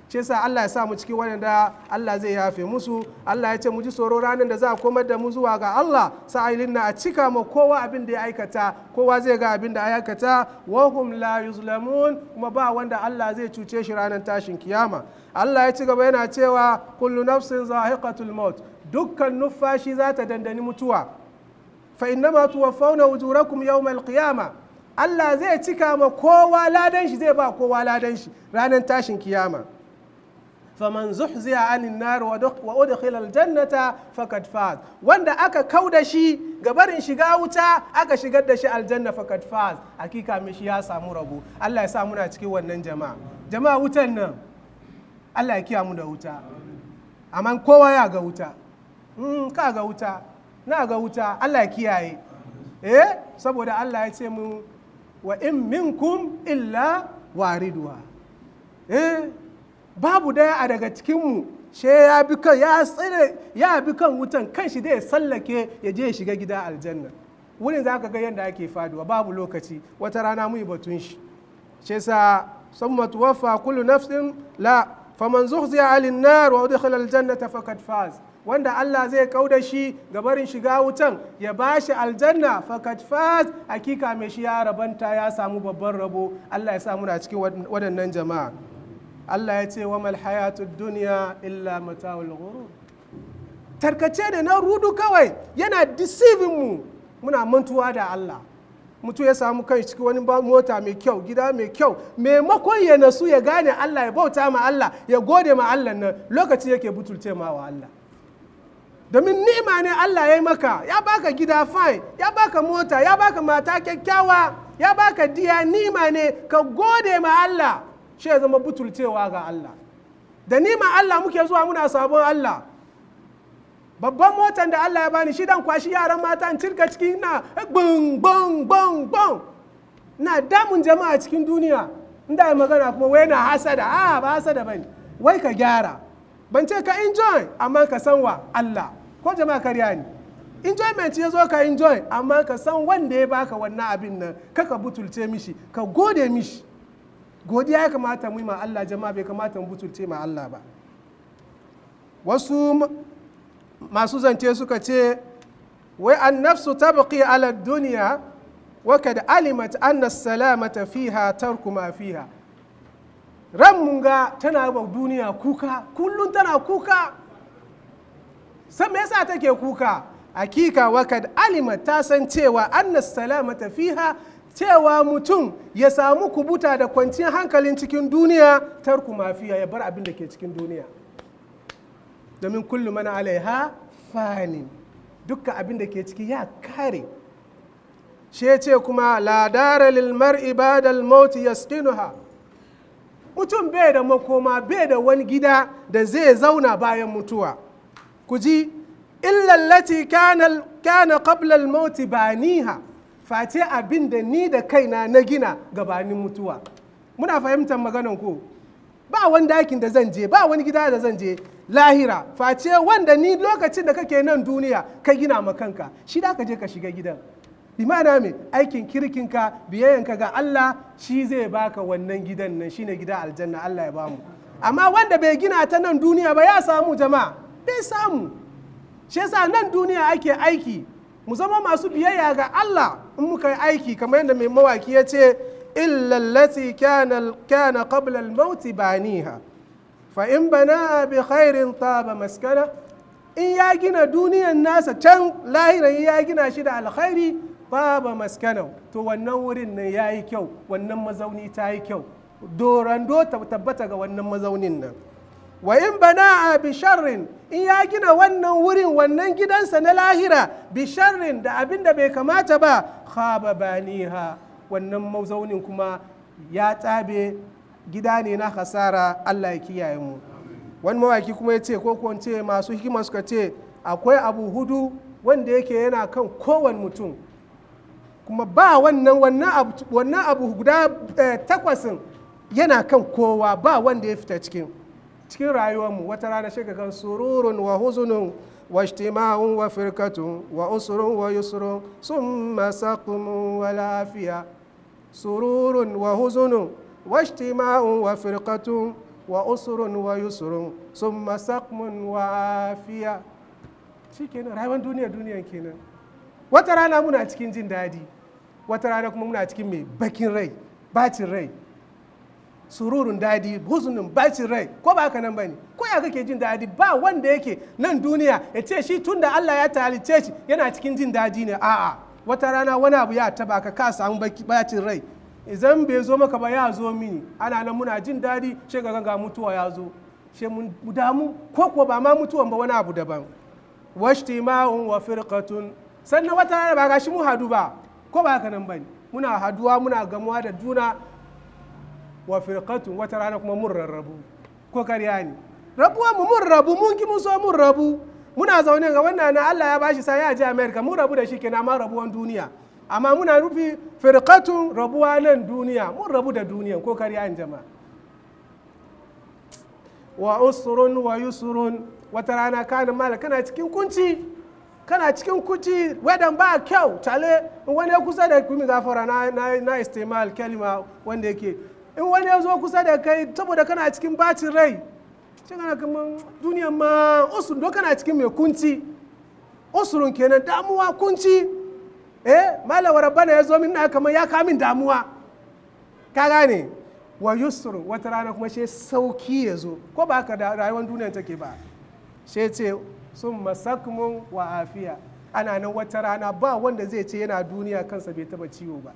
[SPEAKER 3] ce sa Allah ya sa mu cikin waɗanda Allah zai yafe musu Allah ya ce mu ji tsoro ranar da za a komar da mu zuwa ga Allah sa'ilin na a cika ma kowa abin da ya aikata kowa zai ga abin da ya aikata wa hum la yuzlamun kuma ba wanda Allah zai cuce shi ranar tashin kiyama Allah ya ci gaba yana cewa kullu nafsin zahiqatul maut dukkan nufashi za ta dandani mutuwa fa innama tuwaffawna ujurakum yawmal qiyama Allah zai cika ma kowa ladan shi zai ba kowa ladan shi ranar tashin kiyama faman zuhziya anin nar wa udkhila aljannata faqad faz wanda aka kauda shi gabarin shiga wuta aka shigar da shi aljanna faqad faz hakika mai shi ya samu rabo Allah ya sa muna cikin wannan jama'a jama'a wutan nan Allah ya kiya mu da wuta amma kowa ya ga wuta mm, ka ga wuta na ga wuta Allah ya kiyaye eh saboda Allah ya ce mu wa in minkum illa wariduwa eh babu daya a daga cikinmu she ya bi kan ya tsire ya bi kan wutan kan shi da ya sallake ya je ya shiga gida aljanna wurin za ka ga yadda ake faduwa babu lokaci wata rana mu yi batun shi shi sa summa tuwaffa kullu nafsin la faman zuhziya alin nar wa udkhila aljannata faqad faz wanda Allah zai kauda shi ga barin shiga wutan ya bashi aljanna faqad faz hakika mai shi ya rabanta ya samu babban rabo Allah ya sa muna cikin waɗannan jama'a Allah ya ce wa mal hayatud dunya illa mata'ul ghurur tarkace da na rudu kawai yana deceiving mu muna mantuwa da Allah mutu ya samu kai cikin wani mota mai kyau gida mai kyau maimakon ya nasu ya gane Allah ya bauta ma Allah ya gode ma Allah nan lokaci yake butulce ma wa Allah domin ni'ima ne Allah ya yi maka ya baka gida fine ya baka mota ya baka mata kyakkyawa ya baka diya ni'ima ne ka gode ma Allah shi ya zama butulcewa ga Allah da nima Allah muke zuwa muna sabon Allah babban motan da Allah ya bani shi dan kwashi yaran mata in cirka cikin na bung bung bung bung na damun jama'a cikin duniya inda ya magana kuma wai na hasada a ba hasada bane wai ka gyara ban ce ka enjoy amma ka san wa Allah ko jama'a karya ne enjoyment ya zo ka enjoy amma ka san wanda ya baka wannan abin nan kaka butulce mishi ka gode mishi godiya ya kamata mu yi ma Allah jama'a bai kamata mu butulce ma Allah ba wasu masu zance suka ce wai an nafsu tabqi ala duniya wa kad alimat anna salamata fiha tarku ma fiha ran mun ga tana ba duniya kuka kullun tana kuka san me yasa take kuka hakika wa kad alimat ta san cewa anna salamata fiha cewa mutum ya samu kubuta da kwanciyar hankalin cikin duniya tarku mafiya ya bar abin da ke cikin duniya domin kullum mana alaiha fani dukkan abin da ke ciki ya kare shi ce kuma ladara lilmar ibadal mauti yaskinuha mutum bai da makoma bai da wani gida da zai zauna bayan mutuwa ku ji illallati kana qabla al-mauti baniha face abin da ni da kaina na gina gabanin mutuwa muna fahimtar maganan ku ba wani dakin da zan je ba wani gida da zan je lahira face wanda ni lokacin da kake nan duniya ka gina ma kanka shi da ka je ka shiga gidan imana me aikin kirkinka biyayyanka ga Allah shi zai baka wannan gidan nan shine gida aljanna Allah ya bamu amma wanda bai gina ta nan duniya ba ya samu jama'a bai samu shi yasa nan duniya ake aiki mu zama masu biyayya ga Allah in muka yi aiki kamar yadda mai mawaki ya ce illallati kana qabla al-maut baniha fa in bana bi khairin taba maskana in ya gina duniyan nasa can lahiran ya gina shi da alkhairi taba maskana to wannan wurin nan yayi kyau wannan mazauni ta yi kyau dorando tabbata ga wannan mazaunin nan wa in bana bi sharrin in ya gina wannan wurin wannan gidansa na lahira bi sharrin da abin da bai kamata ba khaba baniha wannan mazaunin kuma ya tsabe gida ne na hasara Allah ya kiyaye mu wani mawaki kuma ya ce ko ko ce masu hikima suka ce akwai abu hudu wanda yake yana kan kowane mutum kuma ba wannan wannan abu guda takwasin yana kan kowa ba wanda ya fita cikin cikin rayuwarmu wata rana shi kan sururun wa huzunun wa ijtima'un wa firkatun wa usrun wa yusrun summa saqmun wa lafiya sururun wa huzunun wa ijtima'un wa firkatun wa usurun wa yusurun summa saqmun wa afiya shikenan rayuwar duniya duniyan kenan wata rana muna cikin jin daɗi wata rana kuma muna cikin mai bakin rai bacin rai sururun dadi huzunin bacin rai ko ba haka nan bane ko ya kake jin dadi ba wanda yake nan duniya ya ce shi tun da Allah ya talice shi yana cikin jin dadi ne a'a wata rana wani abu ya taba ka ka samu bacin rai idan bai zo maka ba ya zo mini ana nan muna jin dadi shi ga ga mutuwa ya zo shi mun damu ko kuwa ba ma mutuwan ba wani abu daban washtima'un wa firqatun sannan wata rana ba gashi mu hadu ba ko ba haka nan bane muna haduwa muna gamuwa da juna wa firqatun wata rana kuma mun rarrabu ko kariya ne rabuwa mu mun rabu mun ki mun so mun rabu muna zaune ga wannan na Allah ya bashi sai ya je America mun rabu da shi kenan ma rabuwan duniya amma muna rufi firqatun rabuwa nan duniya mun rabu da duniya ko kariya ne jama'a wa usrun wa yusrun wata rana kana mala kana cikin kunci kana cikin kuci wedan ba kyau tale in wani ya kusa da kuma gafara na, na, na istimal kalima wanda yake in wani ya zo kusa da kai saboda kana cikin bacin rai shi kana kaman duniyan ma usun do kana cikin mai kunci usurun kenan damuwa kunci eh malawa rabbana ya zo min na kaman ya kamin damuwa ka gane wa yusrun wata rana kuma shi sauki ya zo ko ba haka da rayuwar duniyan take ba shi ce sun masakmun wa afiya ana nan wata rana ba wanda zai ce yana duniya kansa bai taba ciwo ba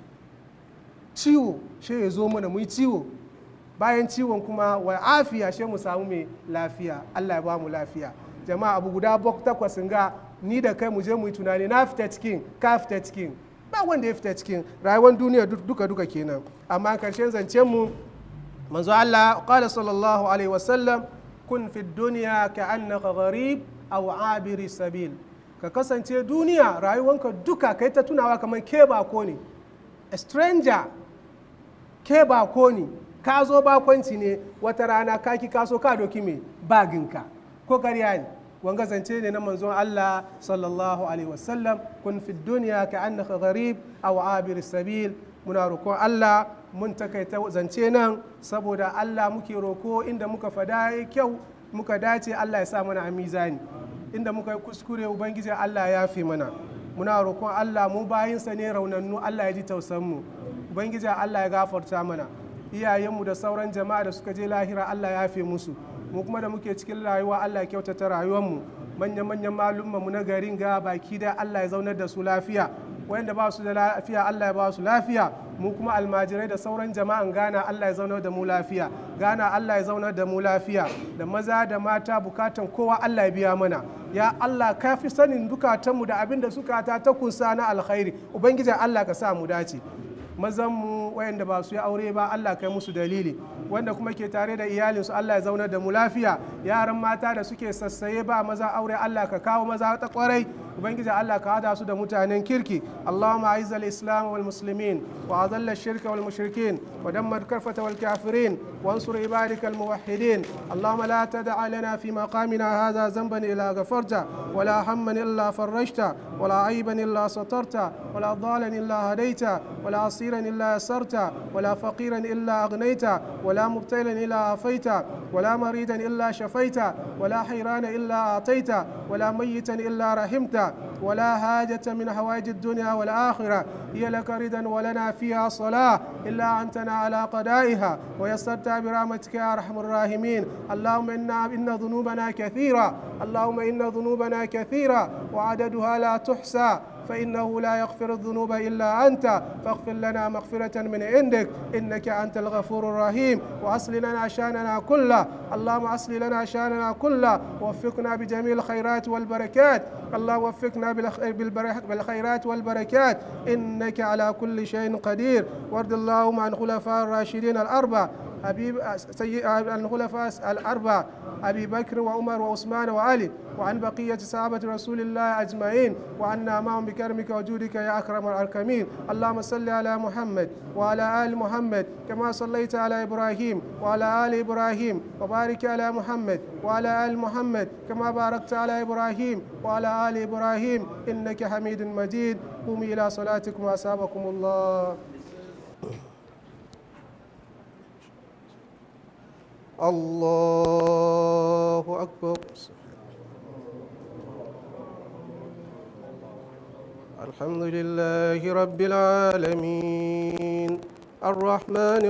[SPEAKER 3] ciwo shi ya zo mana mu yi ciwo bayan ciwon kuma wa afiya shi mu samu mai lafiya allah ya ba mu lafiya jama'a abu guda bok takwas ga ni da kai mu je mu yi tunani na fita cikin ka fita cikin ba wanda ya fita cikin rayuwar duniya duka duka kenan amma karshen zancen mu manzo allah qala sallallahu alaihi wasallam kun fi duniya ka annaka gharib aw abiri sabil ka kasance duniya rayuwanka duka kai ta tunawa kamar ke bako ne a stranger ke bako ne ka zo bakonci ne wata rana ka ki kaso ka doki mai baginka ko karya ne wanga zance ne na manzon Allah sallallahu alaihi wasallam kun fi duniya ka annaka gharib aw abiri sabil muna roƙon Allah mun takaita zance nan saboda Allah muke roko inda muka fada kyau muka dace Allah ya sa mana a mizani inda muka yi kuskure ubangiji Allah ya fi mana muna roƙon Allah mu bayinsa ne raunannu Allah ya ji tausanmu ubangiji Allah ya gafarta mana iyayenmu da sauran jama'a da suka je lahira Allah ya fi musu mu kuma da muke cikin rayuwa Allah ya kyautata rayuwarmu manya-manyan malumma mu na garin ga baki da Allah ya zaunar da su lafiya wanda ba su da lafiya Allah ya ba su lafiya mu kuma almajirai da sauran jama'an Ghana Allah ya zaunar da mu lafiya Ghana Allah ya zaunar da mu lafiya da maza da mata bukatan kowa Allah ya biya mana ya Allah ka fi sanin dukatanmu da abin da suka ta ta kunsa na alkhairi ubangiji Allah ka sa mu dace mazan mu wayanda ba su yi aure ba Allah kai musu dalili wanda kuma ke tare da iyalinsu Allah ya zaunar da mu lafiya yaran mata da suke sassaye ba maza aure Allah ka kawo maza ta kwarai ubangiji Allah ka hada su da mutanen kirki Allahumma aiz al-islam wal muslimin wa azalla ash-shirka wal mushrikin wa dammar karfata wal kafirin وانصر عبادك الموحدين اللهم لا تدع لنا في مقامنا هذا ذنبا الا غفرته ولا هما الا فرجته ولا عيبا الا سترته ولا ضالا الا هديته ولا عصيرا الا يسرته ولا فقيرا الا اغنيته ولا مبتلا الا عافيته ولا مريضا الا شفيته ولا حيران الا اعطيته ولا ميتا الا رحمته ولا حاجة من حوائج الدنيا والآخرة هي لك ردا ولنا فيها صلاة إلا أنتنا على قدائها ويسرتها برحمتك يا أرحم الراحمين اللهم إنا إن ذنوبنا كثيرة اللهم إن ذنوبنا كثيرة وعددها لا تحصى فإنه لا يغفر الذنوب إلا أنت فاغفر لنا مغفرة من عندك إنك أنت الغفور الرحيم وأصل لنا شاننا كله اللهم أصل لنا شاننا كله ووفقنا بجميع الخيرات والبركات الله وفقنا بالخيرات والبركات إنك على كل شيء قدير وارض اللهم عن خلفاء الراشدين الأربع حبيب سيء الخلفاء الأربع أبي بكر وعمر وعثمان وعلي وعن بقية صحابة رسول الله أجمعين وعنا معهم بكرمك وجودك يا أكرم الأكرمين اللهم صل على محمد وعلى آل محمد كما صليت على إبراهيم وعلى آل إبراهيم وبارك على محمد وعلى آل محمد كما باركت على إبراهيم وعلى آل إبراهيم إنك حميد مجيد قوموا إلى صلاتكم وأسابكم الله الله أكبر الحمد لله رب العالمين الرحمن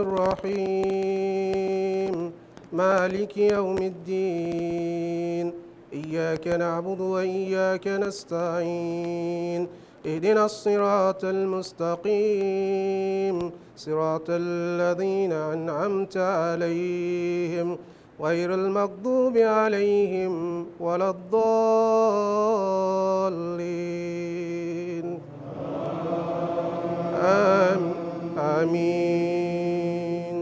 [SPEAKER 3] الرحيم مالك يوم الدين إياك نعبد وإياك نستعين اهدنا الصراط المستقيم صراط الذين أنعمت عليهم غير المغضوب عليهم ولا الضالين آم آمين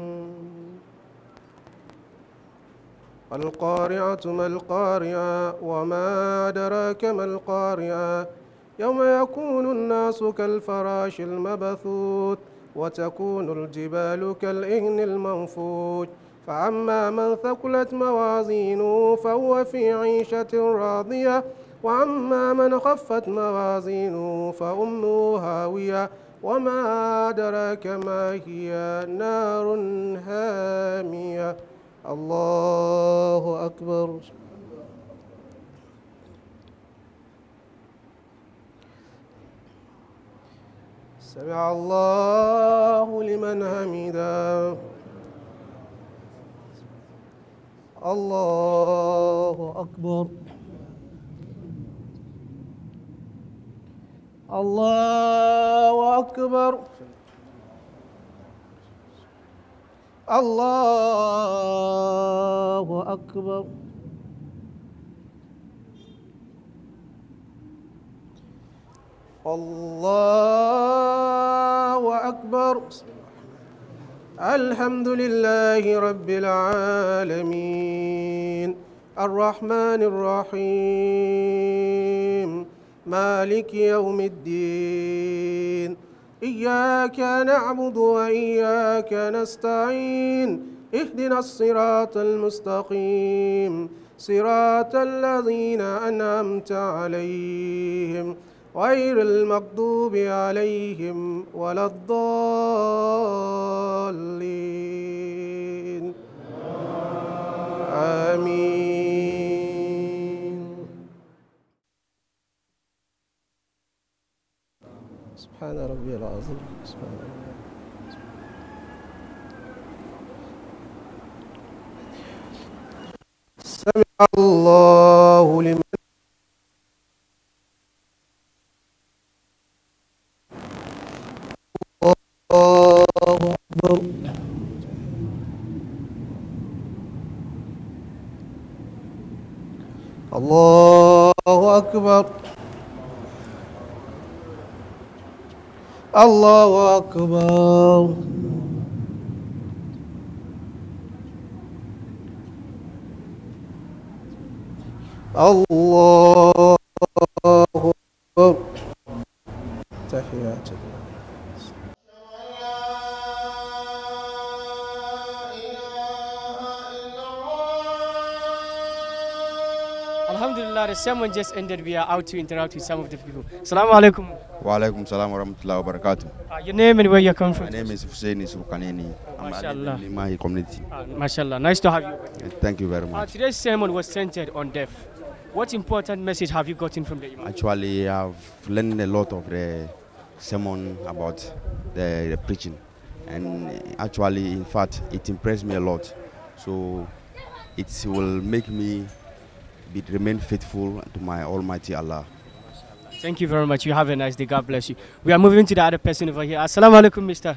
[SPEAKER 3] القارعة ما القارعة وما أدراك ما القارعة يوم يكون الناس كالفراش المبثوث وتكون الجبال كالإهن المنفوش فأما من ثقلت موازينه فهو في عيشة راضية وأما من خفت موازينه فأمه هاوية وما أدراك ما هي نار هامية الله أكبر سمع الله لمن حمده الله أكبر الله أكبر الله أكبر الله أكبر الحمد لله رب العالمين الرحمن الرحيم مالك يوم الدين إياك نعبد وإياك نستعين اهدنا الصراط المستقيم صراط الذين أنعمت عليهم غير المغضوب عليهم ولا الضالين آمين سبحان ربي العظيم سبحان ربي سمع الله لمن الله أكبر الله أكبر الله أكبر الله أكبر تحيات الله
[SPEAKER 2] Alhamdulillah, the sermon just ended. We are out to interact with some of the people. Assalamu alaikum.
[SPEAKER 4] Wa alaikum salam wa rahmatullahi wa barakatuh.
[SPEAKER 2] Uh, your name and where you're coming
[SPEAKER 4] My
[SPEAKER 2] from?
[SPEAKER 4] name is Hussein Isrukaneni. I'm
[SPEAKER 2] Mashallah.
[SPEAKER 4] in Limahi community.
[SPEAKER 2] Uh, mashallah, nice to have you.
[SPEAKER 4] Uh, Thank you very
[SPEAKER 2] Uh,
[SPEAKER 4] much.
[SPEAKER 2] today's sermon was centered on death. What important message have you gotten from the Imam?
[SPEAKER 4] Actually, I've learned a lot of the sermon about the, the preaching, and actually, in fact, it impressed me a lot. So, it will make me be, remain faithful to my Almighty Allah.
[SPEAKER 2] Thank you very much. You have a nice day. God bless you. We are moving to the other person over here. Assalamu alaikum, mister.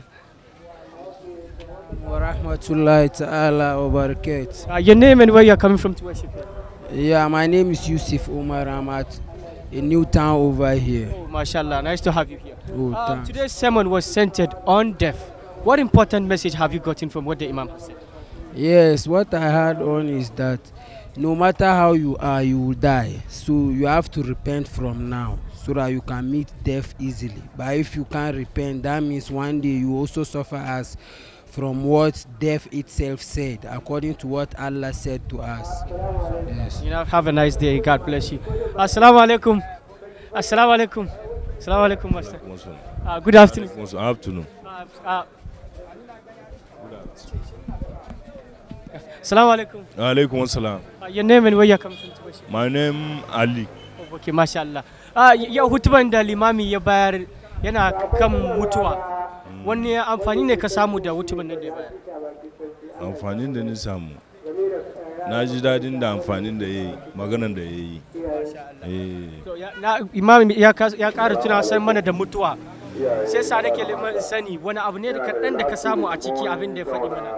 [SPEAKER 5] warahmatullahi ta'ala wa barakatuh.
[SPEAKER 2] Uh, your name and where you're coming from to worship here?
[SPEAKER 5] Yeah, my name is Yusuf Umar. I'm at a new town over here.
[SPEAKER 2] Oh, mashallah, nice to have you here.
[SPEAKER 5] Oh,
[SPEAKER 2] Uh,
[SPEAKER 5] thanks.
[SPEAKER 2] today's sermon was centered on death. What important message have you gotten from what the Imam has said?
[SPEAKER 5] Yes, what I heard on is that no matter how you are, you will die. So you have to repent from now so that you can meet death easily. But if you can't repent, that means one day you also suffer as from what death itself said, according to what Allah said to us. Yes.
[SPEAKER 2] You know, have a nice day. God bless you. Assalamu alaikum. Assalamu alaikum. Assalamu alaikum, master. Uh, good afternoon.
[SPEAKER 6] Good afternoon.
[SPEAKER 2] Uh, uh, Assalamu alaikum.
[SPEAKER 6] Alaikum assalam.
[SPEAKER 2] Uh, your name and where you're coming from to Bashir?
[SPEAKER 6] My name Ali.
[SPEAKER 2] Oh, okay, masha Allah. Ah, yau hutuban da limami ya bayar yana kan mutuwa. Wani amfani ne ka samu da hutuban nan da ya bayar?
[SPEAKER 6] Amfanin da ni samu. Na ji daɗin da amfanin da ya yi, maganan da ya yi. Eh,
[SPEAKER 2] To, ya- na- Imam ya kas- ya ƙara tuna san mana da mutuwa. Sai sa nake neman sani wani abu ne da kaɗan da ka samu a ciki abin da ya faɗi mana.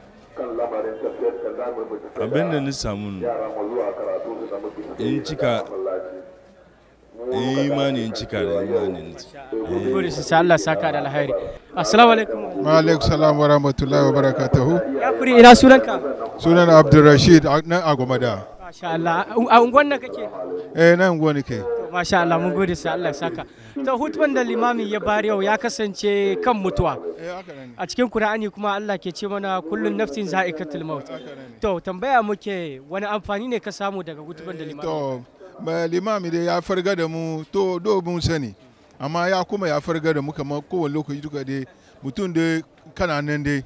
[SPEAKER 6] Abin da ni samu in cika in imani in cika da imani.
[SPEAKER 2] Mun gode su sai Allah saka da alheri. Assalamu alaikum.
[SPEAKER 7] wa alaikum salam wa rahmatullahi wa barakatuhu
[SPEAKER 2] Ya kuri ina sunanka?
[SPEAKER 7] sunan abdulrashid a- na agwamada
[SPEAKER 2] Masha Allah. A unguwan nan kake?
[SPEAKER 7] eh nan gwani ke
[SPEAKER 2] To, Masha Allah mun gode sai Allah ya saka. To hutuban da limami ya bayar yau ya kasance kan mutuwa. A cikin Kur'ani kuma Allah ke ce mana kullun nafsin za'iqatul maut. To tambaya muke wani amfani ne ka samu daga hutuban da limami?
[SPEAKER 7] to ba limami dai ya farga da mu to do mun sani amma ya kuma ya farga da mu kamar kowane lokaci duka dai mutum dai kana nan dai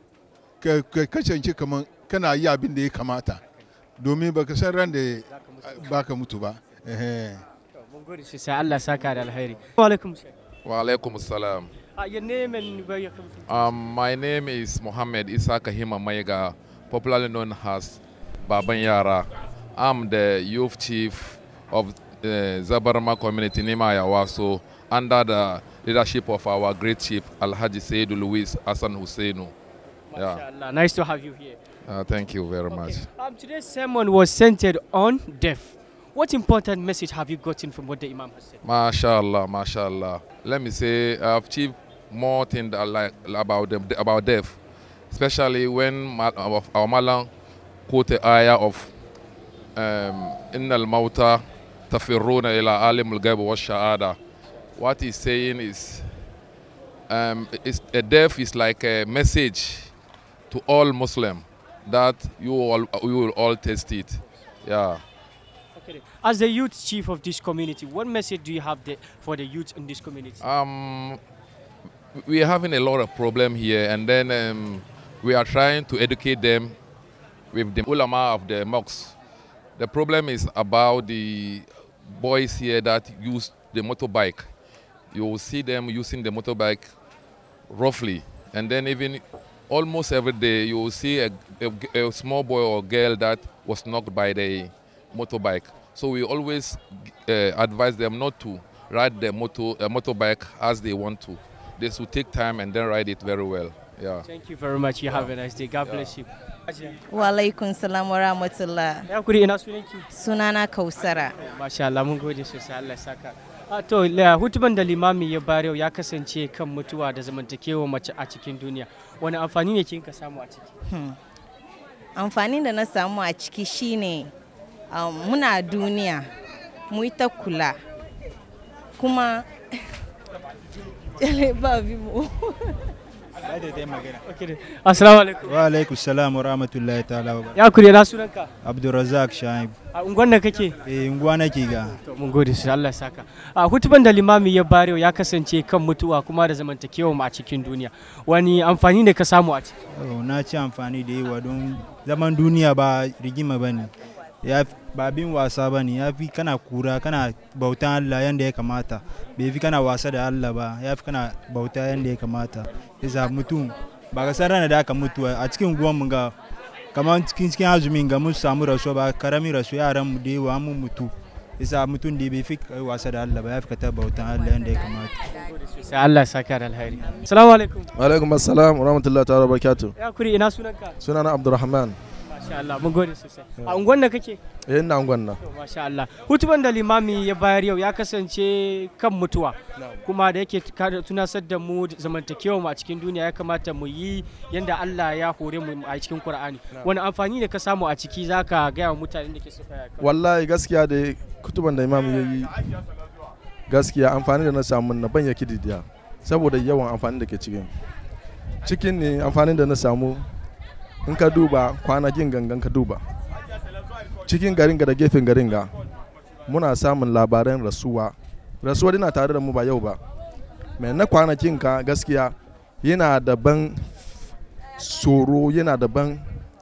[SPEAKER 7] ka ka kasance kamar kana yi abin da ya kamata domin baka san ran da baka mutu ba ehe
[SPEAKER 2] Mun gode sai sai Allah saka da alheri. Wa alaikum salam.
[SPEAKER 8] Wa alaikum salam.
[SPEAKER 2] Uh, your name and where you're coming from?
[SPEAKER 8] Um, my name is Mohammed Isa Kahima Maiga, popularly known as Baban Yara. I'm the youth chief of the Zabarma community Nima Yawaso under the leadership of our great chief Alhaji Seydu Luis Hassan Husseinu. Yeah,
[SPEAKER 2] Mashallah. Nice to have you here.
[SPEAKER 8] uh, thank you very much.
[SPEAKER 2] Um, today's sermon was centered on death. What important message have you gotten from what the Imam has said?
[SPEAKER 8] MashaAllah, MashaAllah. Let me say, I've achieved more things that like about them, about death, especially when ma- our, our Malang quote the ayah of um, "Inna al-mauta tafirruna ila alim al-ghaib wa shahada." What he's saying is, um, is a death is like a message to all Muslim that you all you will all taste it. Yeah.
[SPEAKER 2] Okay. As the youth chief of this community, what message do you have the, for the youth in this community?
[SPEAKER 8] Um, we are having a lot of problem here, and then um, we are trying to educate them with the ulama of the mosques. The problem is about the boys here that use the motorbike. You will see them using the motorbike roughly, and then even almost every day you will see a, a- a small boy or girl that was knocked by the motorbike. So we always uh, advise them not to ride the motor uh, motorbike as they want to. They should take time and then ride it very well. Yeah.
[SPEAKER 2] Thank you very much. You have a nice day. God bless you.
[SPEAKER 9] Wa alaikun salam wa rahmatullah.
[SPEAKER 2] Ya kuri ina sunanki?
[SPEAKER 9] Sunana Kausara.
[SPEAKER 2] Masha Allah mun gode sosai Allah ya saka. A to la- hutuban da limami ya bayar yau ya kasance kan mutuwa da zamantakewa mace a cikin duniya. Wani amfani ne kin ka samu a ciki?
[SPEAKER 9] Amfanin da na samu a ciki shine um, muna duniya mu yi ta kula kuma ba bi mu.
[SPEAKER 2] Okay. Assalamu alaikum.
[SPEAKER 10] wa alaikum salam wa rahmatullahi ta'ala wa barakatuh.
[SPEAKER 2] Ya kuri ina sunanka?
[SPEAKER 10] abdulrazak shaib
[SPEAKER 2] A unguwan da kake?
[SPEAKER 10] eh unguwa nake ga
[SPEAKER 2] To mun gode sosai Allah ya saka. A hutuban da limami ya bayar yau ya kasance kan mutuwa kuma da zamantakewa mu a cikin duniya. Wani amfani ne ka samu a ciki?
[SPEAKER 10] Oh, na ci amfani da yawa don zaman duniya ba rigima ba ne ya fi- ba bin wasa ba ne ya fi kana kura kana bautan allah yadda ya kamata bai fi kana wasa da allah ba ya fi kana bauta yadda ya kamata isa mutum ba ka san ranar da aka mutu a cikin mu ga kamar cikin cikin azumin ga mun samu rasuwa ba karamin rasuwa yaran mu da yawa mun mutu isa mutum da bai fi kai wasa da allah ba ya fi ka ta bautan allah yadda ya kamata
[SPEAKER 2] Sai Allah ya saka da alheri. Assalamu alaikum.
[SPEAKER 11] alaikum assalam wa rahmatullahi ta'ala barakatuh
[SPEAKER 2] Ya kuri ina sunanka?
[SPEAKER 11] sunana abdurrahman
[SPEAKER 2] Masha Allah mun gode sosai. A unguwan da kake?
[SPEAKER 11] eh ina gwanna
[SPEAKER 2] To, Masha Allah. Hutuban da limami ya bayar yau ya kasance kan mutuwa. Kuma da yake ka- tunasar da mu zamantakewa mu a cikin duniya ya kamata mu yi yanda Allah ya hore mu a cikin Qur'ani. Wani amfani ne ka samu a ciki zaka gaya wa mutanen da ke suka
[SPEAKER 11] wallahi gaskiya da kutuban da imam ya yi gaskiya amfani da na samu na ban yaki didiya saboda yawan amfani da ke cikin cikin ne amfani da na samu in ka duba kwanakin gangan ka duba cikin garin ga da gefen garin ga muna samun labaran rasuwa rasuwa dina tare da mu ba yau ba mai na kwanakin ka gaskiya yana daban tsoro yana daban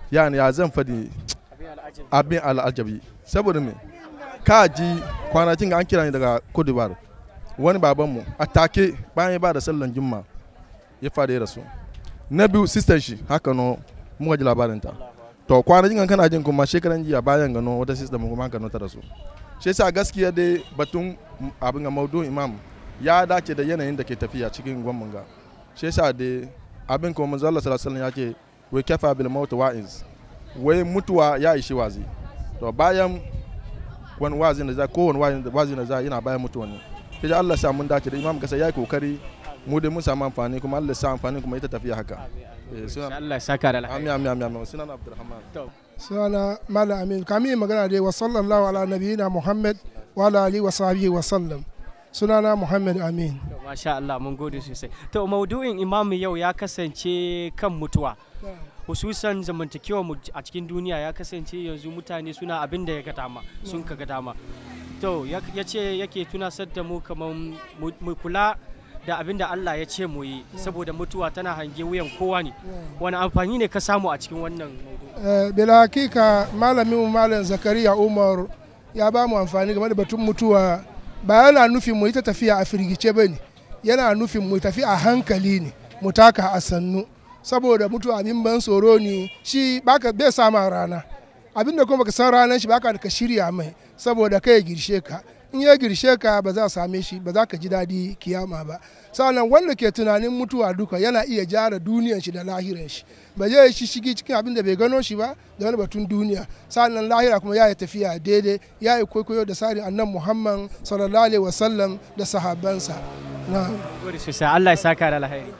[SPEAKER 11] yani ya zan fadi abin al'ajabi saboda me ka ji kwanakin an kira ni daga Cote d'Ivoire wani babanmu a take bayan ya ba da sallan jumma ya fada ya rasu na biyu sister shi haka no muka ji labarinta to kwanakin kan kana jin kuma shekaran jiya bayan gano wata sister mu kuma haka no ta rasu shi yasa gaskiya dai batun abin ga maudu imam ya dace da yanayin da ke tafiya cikin gwamnan ga shi yasa dai abin kuma manzo Allah sallallahu alaihi wasallam ya ce wai kafa bil maut wa'iz wai mutuwa ya ishi wazi to bayan wani wazin da za ko wani wazin da za yana bayan mutuwa ne sai Allah sa mun dace da imam kasa yayi kokari mu dai mun samu amfani kuma Allah sa amfani kuma ita tafiya haka
[SPEAKER 2] Allah ya saka da alheri
[SPEAKER 11] amin amin amin sunan Abdulrahman
[SPEAKER 12] sunana Mala Amin kamin magana dai wa sallallahu ala nabiyina Muhammad wa ala alihi wa sahbihi wa sallam sunana Muhammad Amin
[SPEAKER 2] masha Allah mun gode sosai to maudu'in imamu yau ya kasance kan mutuwa hususan zamantakewa mu a cikin duniya ya kasance yanzu mutane suna abin da ya ga dama sun ka ga dama to ya ce yake tunasar da mu kamar mu kula da abin da Allah ya ce mu yi saboda mutuwa tana hange wuyan kowa ne wani amfani ne ka samu a cikin wannan
[SPEAKER 12] bila hakika malamin malam zakariya umar ya ba mu amfani game da batun mutuwa ba yana nufin mu yi ta tafiya a firgice ba ne yana nufin mu tafi a hankali ne mu taka a sannu saboda mutuwa abin ban tsoro ne shi baka bai sama rana abin da kuma baka san ranar shi baka da ka shirya mai saboda kai ya girshe ka in ya girshe ka ba za a same shi ba za ka ji daɗi kiyama ba sannan wanda ke tunanin mutuwa duka yana iya jara duniyan shi da lahiran shi ba zai shi shigi cikin abin da bai gano shi ba da wani batun duniya sannan lahira kuma ya yi tafiya daidai ya yi kwaikwayo da tsarin annan muhammad sallallahu alaihi wasallam da sahabansa na
[SPEAKER 2] Allah ya saka da alheri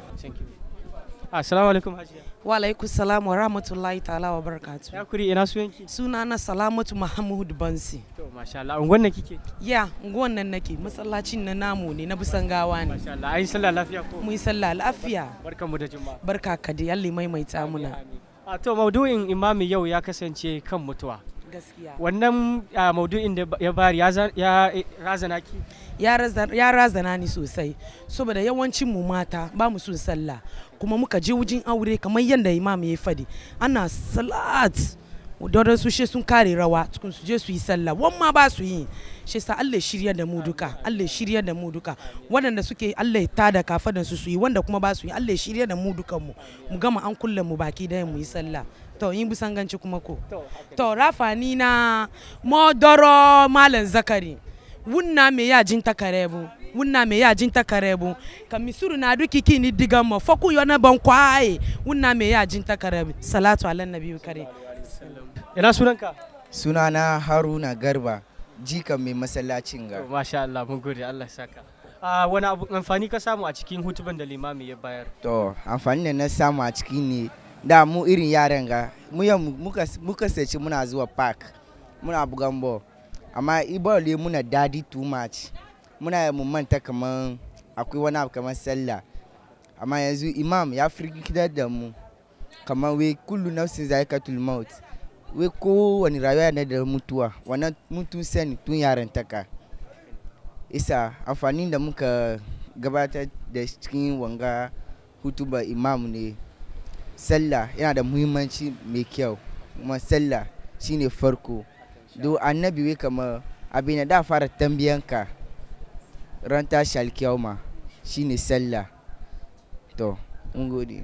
[SPEAKER 2] assalamu alaikum hajiya
[SPEAKER 13] wa alaikum salam wa rahmatullahi ta'ala wa barakatu
[SPEAKER 2] ya kuri ina suyanki
[SPEAKER 13] suna na salamatu mahmud bansi
[SPEAKER 2] to masha Allah unguwan nan kike
[SPEAKER 13] ya unguwan nan nake masallacin na namu ne na bisan gawa ne
[SPEAKER 2] masha Allah ai sallah lafiya ko
[SPEAKER 13] mu yi sallah lafiya
[SPEAKER 2] barkamu da juma'a
[SPEAKER 13] barka ka da yalli maimaita muna
[SPEAKER 2] a to maudu'in imami yau ya kasance kan mutuwa
[SPEAKER 13] gaskiya
[SPEAKER 2] wannan maudu'in da ya bari ya razana ki
[SPEAKER 13] ya razana ni sosai saboda yawancin mu mata ba mu son sallah kuma muka je wujin aure kamar yadda imam ya fadi ana salat dodon su she sun kare rawa tukun su je su yi sallah wan ma ba su yi shi sa Allah shirya da mu duka Allah shirya da mu duka waɗanda suke Allah ya tada kafadan su su yi wanda kuma ba su yi Allah shirya da mu dukan mu mu gama an kulle mu baki da mu yi sallah to yin bisan ganci kuma ko to rafani na modoro malam zakari wunna me ya jin takarebu wunna me ya jin takarebu ka misuru na duki kini diga mo foku yona ban kwaye wunna me ya jin takarebu salatu ala nabi kare
[SPEAKER 2] ina sunanka
[SPEAKER 14] sunana haruna garba jikan mai masallacin ga
[SPEAKER 2] masha Allah mun gode Allah saka a wani abu amfani ka samu a cikin hutuban da limami ya bayar
[SPEAKER 14] to amfani da na samu a ciki ne da mu irin yaran ga mu muka sace muna zuwa park muna bugan ball amma ibole muna dadi too much muna mu manta kaman akwai wani abu kamar sallah amma yanzu imam ya firgitar da mu kamar wai kullu nafsin zaikatul maut wai kowane rayuwa na da mutuwa wannan mutu sani tun yaran taka isa amfani da muka gabatar da cikin wanga hutuba imam ne sallah yana da muhimmanci mai kyau kuma sallah shine farko do annabi wai kamar abin da fara tambiyanka ran tashi alkiyama shine sallah to mun gode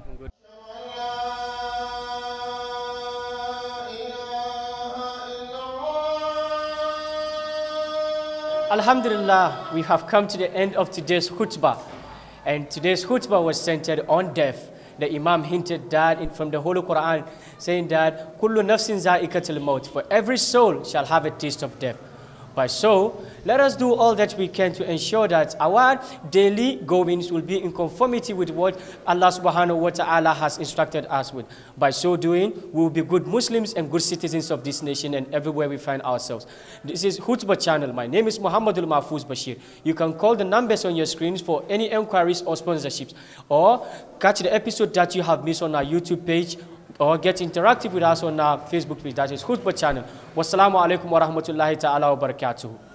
[SPEAKER 2] Alhamdulillah, we have come to the end of today's khutbah. And today's khutbah was centered on death. The Imam hinted that in, from the Holy Quran, saying that Kullu nafsin za'ikatul maut, for every soul shall have a taste of death. By so, let us do all that we can to ensure that our daily goings will be in conformity with what Allah subhanahu wa ta'ala has instructed us with. By so doing, we will be good Muslims and good citizens of this nation and everywhere we find ourselves. This is Hutbah channel. My name is Muhammadul Mahfuz Bashir. You can call the numbers on your screens for any enquiries or sponsorships or catch the episode that you have missed on our YouTube page or get interactive with us on our Facebook page. That is Hutbah channel. Wassalamu alaikum wa rahmatullahi ta'ala wa barakatuhu.